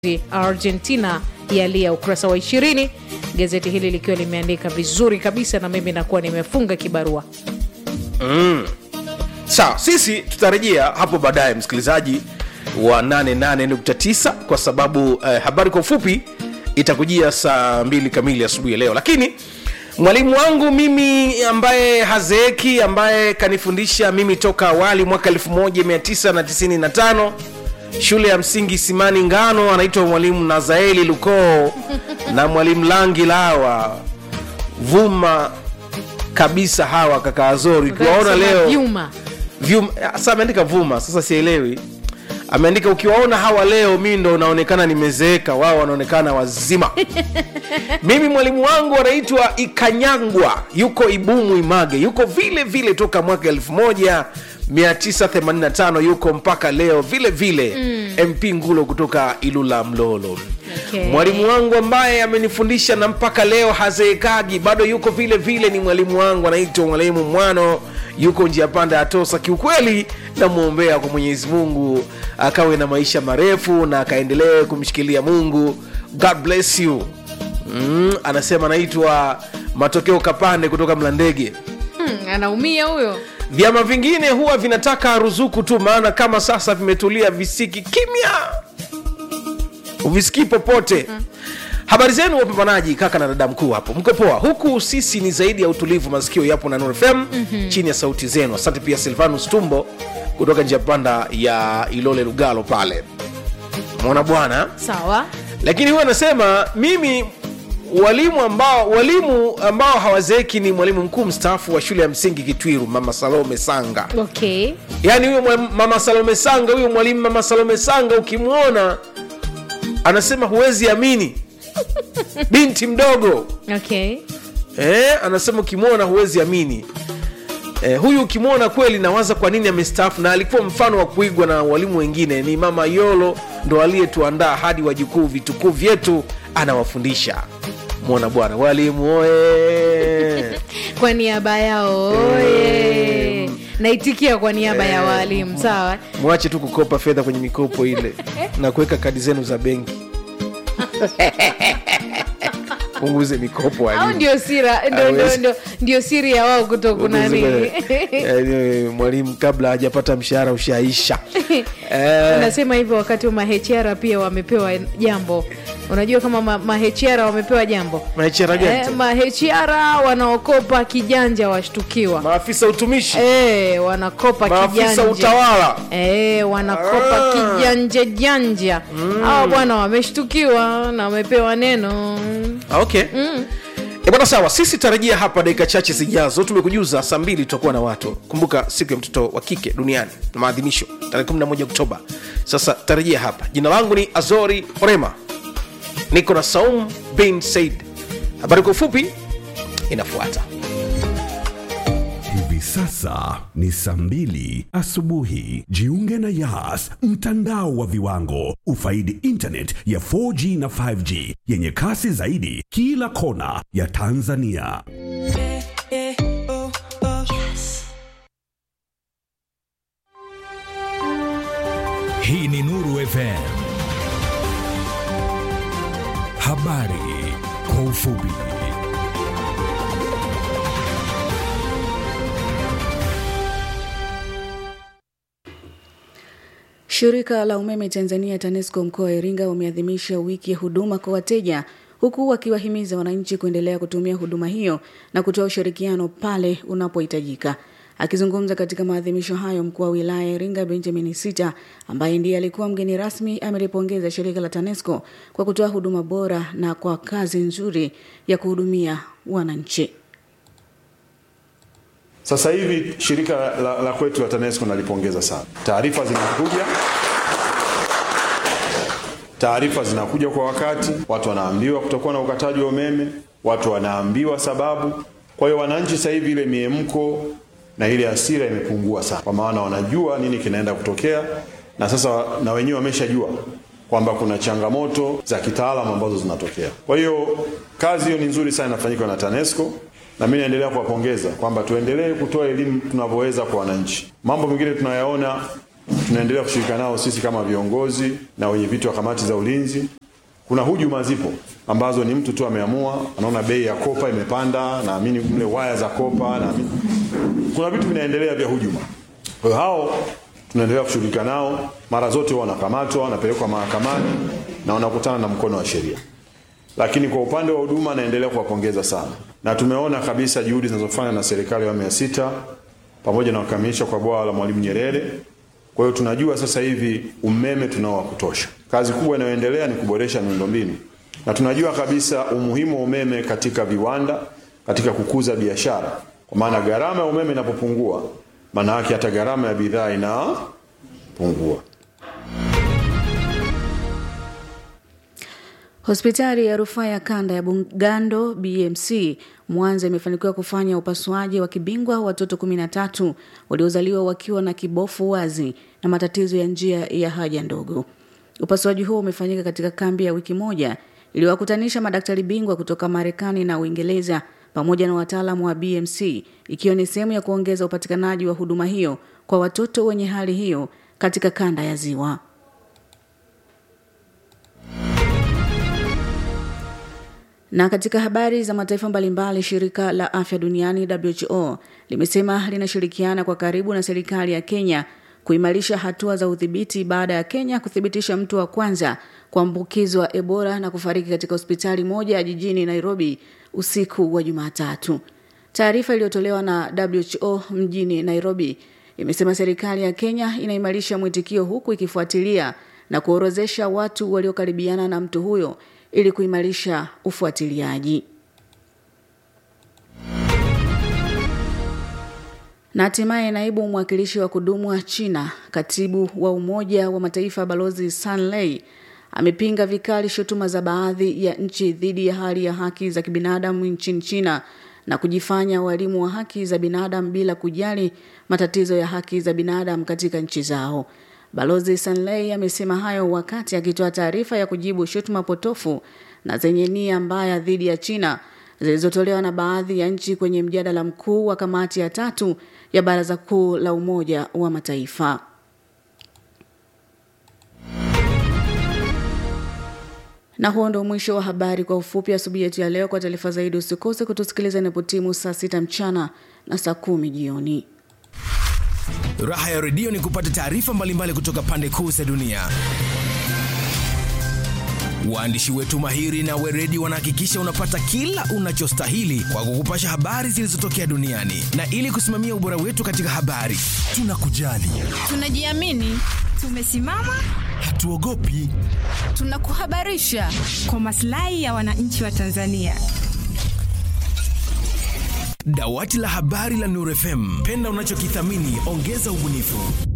Argentina yalia, ukurasa wa ishirini, gazeti hili likiwa limeandika vizuri kabisa, na mimi nakuwa nimefunga kibarua. sawa sisi tutarejea hapo baadaye msikilizaji wa 88.9 kwa sababu eh, habari kwa ufupi itakujia saa mbili kamili asubuhi ya leo lakini mwalimu wangu mimi ambaye hazeeki ambaye kanifundisha mimi toka awali mwaka 1995 shule ya msingi simani ngano anaitwa mwalimu nazaeli lukoo na mwalimu langi lawa vuma kabisa hawa kaka azori ukiwaona leo Vyuma. Vyuma, sasa ameandika vuma sasa sielewi ameandika ukiwaona hawa leo mi ndo naonekana nimezeeka wao wanaonekana wazima mimi mwalimu wangu anaitwa ikanyangwa yuko ibumu image yuko vile vile toka mwaka 1985 yuko mpaka leo vile vile mm. mp ngulo kutoka ilula mlolo Okay. mwalimu wangu ambaye amenifundisha na mpaka leo hazeekagi bado yuko vile vile ni mwalimu wangu anaitwa mwalimu mwano yuko njia panda ya tosa kiukweli namwombea kwa mwenyezi mungu akawe na maisha marefu na akaendelee kumshikilia mungu god bless you mm, anasema anaitwa matokeo kapande kutoka mlandege Hmm, anaumia huyo. vyama vingine huwa vinataka ruzuku tu maana kama sasa vimetulia visiki kimya uvisikii popote habari zenu wapambanaji kaka na dada mkuu hapo mko poa huku sisi ni zaidi ya utulivu masikio yapo na Nuru fm mm-hmm. chini ya sauti zenu asante pia silvanus tumbo kutoka njia panda ya ilole lugalo pale mwana bwana Sawa. lakini huwa anasema mimi walimu ambao walimu ambao hawazeeki ni mwalimu mkuu mstaafu wa shule ya msingi kitwiru mama salome sanga Okay. yaani huyo mwa- mama salome sanga huyo mwalimu mama salome sanga ukimwona anasema huwezi amini binti mdogo Okay. eh, anasema ukimwona huwezi amini eh, huyu ukimwona kweli nawaza kwa nini amestaafu na alikuwa mfano wa kuigwa na walimu wengine ni mama yolo ndo aliyetuandaa hadi wajukuu vitukuu vyetu anawafundisha mwona bwana walimu oye Kwa niaba yao oye. Naitikia kwa niaba ya walimu. Sawa. mwache tu kukopa fedha kwenye mikopo ile na kuweka kadi zenu za benki punguze mikopo Au walimu. ndio sira ndio ndio Hawezi. ndio ndio siri ya wao kutokunani. Yaani, mwalimu kabla hajapata mshahara ushaisha Eh, Unasema hivyo wakati wa maHR pia wamepewa jambo. Unajua kama ma- maHR wamepewa jambo. maHR gani Eh, tena? maHR wanaokopa kijanja washtukiwa. maafisa utumishi Eh, wanakopa maafisa kijanja. utawala Eh, wanakopa Ah. kijanja janja. Hawa bwana wameshtukiwa na wamepewa neno. Ah, okay E bwana sawa sisi tarajia hapa dakika chache zijazo tumekujuza saa mbili tutakuwa na watu kumbuka siku ya mtoto wa kike duniani na maadhimisho tarehe 11 oktoba sasa tarajia hapa jina langu ni azori orema niko na saum bin said habari kwa ufupi inafuata Hivi sasa ni saa mbili asubuhi. Jiunge na Yas, mtandao wa viwango. Ufaidi internet ya 4G na 5G yenye kasi zaidi kila kona ya Tanzania. Hii ni Nuru FM. Habari kwa ufupi. Shirika la umeme Tanzania TANESCO mkoa wa Iringa wameadhimisha wiki ya huduma kwa wateja huku wakiwahimiza wananchi kuendelea kutumia huduma hiyo na kutoa ushirikiano pale unapohitajika. Akizungumza katika maadhimisho hayo, mkuu wa wilaya ya Iringa Benjamin Sita, ambaye ndiye alikuwa mgeni rasmi, amelipongeza shirika la TANESCO kwa kutoa huduma bora na kwa kazi nzuri ya kuhudumia wananchi. Sasa hivi shirika la, la kwetu la TANESCO nalipongeza sana. Taarifa zinakuja, taarifa zinakuja kwa wakati, watu wanaambiwa kutokuwa na ukataji wa umeme, watu wanaambiwa sababu. Kwa hiyo wananchi sasa hivi ile miemko na ile hasira imepungua sana, kwa maana wanajua nini kinaenda kutokea, na sasa na wenyewe wameshajua kwamba kuna changamoto za kitaalamu ambazo zinatokea. Kwa hiyo kazi hiyo ni nzuri sana inafanyika na TANESCO na mimi naendelea kuwapongeza kwamba tuendelee kutoa elimu tunavyoweza kwa wananchi. Mambo mengine tunayaona tunaendelea kushirika nao sisi kama viongozi na wenye viti wa kamati za ulinzi. Kuna hujuma zipo ambazo ni mtu tu ameamua, anaona bei ya kopa imepanda, naamini mle waya za kopa, naamini kuna vitu vinaendelea vya hujuma. Kwa hiyo hao tunaendelea kushughulika nao, mara zote huwa wanakamatwa, wanapelekwa mahakamani na wanakutana na mkono wa sheria. Lakini kwa upande wa huduma, naendelea kuwapongeza sana, na tumeona kabisa juhudi zinazofanywa na serikali ya awamu ya sita pamoja na kukamilisha kwa bwawa la Mwalimu Nyerere. Kwa hiyo tunajua sasa hivi umeme tunao wa kutosha. Kazi kubwa inayoendelea ni kuboresha miundombinu, na tunajua kabisa umuhimu wa umeme katika viwanda, katika kukuza biashara, kwa maana gharama ya umeme inapopungua, maana yake hata gharama ya bidhaa inapungua. Hospitali ya rufaa ya kanda ya Bugando BMC Mwanza imefanikiwa kufanya upasuaji wa kibingwa watoto 13 waliozaliwa wakiwa na kibofu wazi na matatizo ya njia ya haja ndogo. Upasuaji huo umefanyika katika kambi ya wiki moja iliyowakutanisha madaktari bingwa kutoka Marekani na Uingereza pamoja na wataalamu wa BMC ikiwa ni sehemu ya kuongeza upatikanaji wa huduma hiyo kwa watoto wenye hali hiyo katika kanda ya Ziwa. Na katika habari za mataifa mbalimbali, shirika la afya duniani WHO limesema linashirikiana kwa karibu na serikali ya Kenya kuimarisha hatua za udhibiti baada ya Kenya kuthibitisha mtu wa kwanza kuambukizwa Ebola na kufariki katika hospitali moja jijini Nairobi usiku wa Jumatatu. Taarifa iliyotolewa na WHO mjini Nairobi imesema serikali ya Kenya inaimarisha mwitikio huku ikifuatilia na kuorozesha watu waliokaribiana na mtu huyo ili kuimarisha ufuatiliaji. Na hatimaye naibu mwakilishi wa kudumu wa China, katibu wa Umoja wa Mataifa Balozi San Lei amepinga vikali shutuma za baadhi ya nchi dhidi ya hali ya haki za kibinadamu nchini China na kujifanya walimu wa haki za binadamu bila kujali matatizo ya haki za binadamu katika nchi zao. Balozi Sanlei amesema hayo wakati akitoa taarifa ya kujibu shutuma potofu na zenye nia mbaya dhidi ya China zilizotolewa na baadhi ya nchi kwenye mjadala mkuu wa kamati ya tatu ya Baraza Kuu la Umoja wa Mataifa. Na huo ndo mwisho wa habari kwa ufupi asubuhi yetu ya leo. Kwa taarifa zaidi usikose kutusikiliza inapotimu saa sita mchana na saa kumi jioni. Raha ya redio ni kupata taarifa mbalimbali kutoka pande kuu za dunia. Waandishi wetu mahiri na weredi wanahakikisha unapata kila unachostahili kwa kukupasha habari zilizotokea duniani, na ili kusimamia ubora wetu katika habari, tunakujali, Tunajiamini, tumesimama, hatuogopi. tunakuhabarisha kwa maslahi ya wananchi wa Tanzania. Dawati la habari la Nuru FM, penda unachokithamini, ongeza ubunifu.